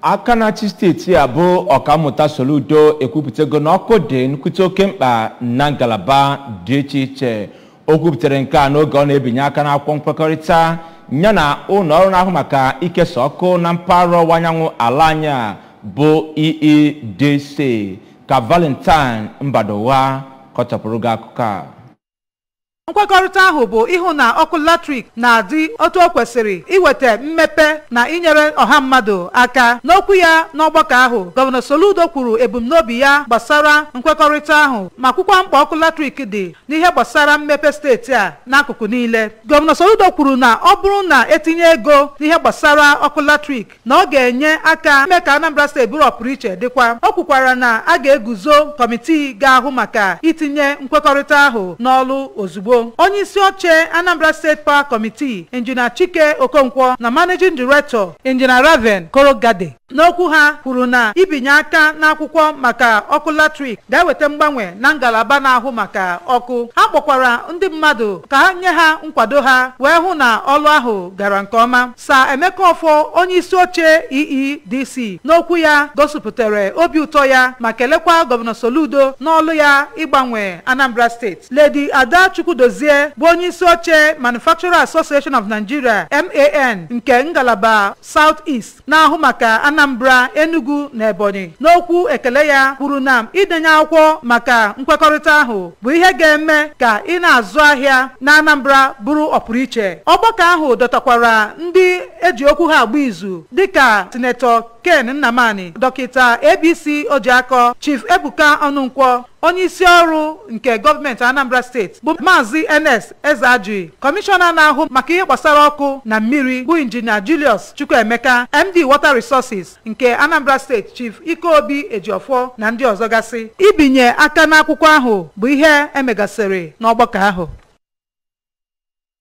aka na-achị steeti a bụ ọkammụta soludo ekwupụtago na ọkụ dị nkwute oke mkpa na ngalaba dị iche iche o kwupụtara nke a n'oge ọ na-ebinye aka n'akwụkwọ nkwekọrịta ya na ụlọ ọrụ na-ahụ maka ikesa ọkụ na mpaghara ọwụwa anyanwụ ala anyị a bụ EEDC ka Valentine Mbadowa kọchapụrụ gị akụkọ a nkwekọrịta ahụ bụ ịhụ na ọkụ latrik na-adị otu o kwesịrị iweta mmepe na inyere ọha mmadụ aka n'okwu ya n'ọgbakọ ahụ gọvanọ Soludo kwuru ebumnobi ya gbasara nkwekọrịta ahụ ma kwukwa mkpa ọkụ latrik dị n'ihe gbasara mmepe steeti a n'akụkụ niile gọvanọ Soludo kwuru na ọ bụrụ na etinye ego n'ihe gbasara ọkụ latrik na ọ ga-enye aka ime ka Anambra steeti bụrụ ọpụrụiche dịkwa o kwukwara na a ga-eguzo kọmitii ga-ahụ maka itinye nkwekọrịta ahụ n'ọlụ ozugbo onye isi oche Anambra State Power Committee injinia Chike Okonkwo na Managing Director injinia Raven Korogade n'okwu ha kwuru na ibinye aka n'akwụkwọ maka ọkụ latrik ga-eweta mgbanwe na ngalaba na-ahụ maka ọkụ ha kpọkwara ndị mmadụ ka ha nye ha nkwado ha wee hụ na ọlụ ahụ gara nke ọma sa Emeka Ọfọ onye isi oche EEDC n'okwu ya gosipụtara obi ụtọ ya ma kelekwa gọvanọ Soludo n'ọlụ ya ịgbanwe Anambra steeti Lady Ada Chukwudozie bụ onye isi oche Manufacturer Association of Nigeria MAN nke ngalaba South East na-ahụ maka Anambra Enugu na Ebonyi n'okwu ekele ya kwuru na idenye akwụkwọ maka nkwekọrịta ahụ bụ ihe ga-eme ka ị na-azụ ahịa na Anambra bụrụ ọpụrụiche ọgbakọ ahụ dọtakwara ndị eji okwu ha agba izu dịka sinetọ Ken Nnamani dọkịta ABC Ojiakọ Chief Ebuka Ọnụnkwọ onye isi ọrụ nke gọọmenti Anambra steeti bụ maazị Enes Ezeaji kọmishọna na-ahụ maka ihe gbasara ọkụ na mmiri bụ injinia Julius Chukwuemeka MD Water Resources nke Anambra steeti Chief Ikeobi Ejiofọ na ndị ọzọ gasị ibinye aka n'akwụkwọ ahụ bụ ihe emegasịrị n'ọgbakọ ahụ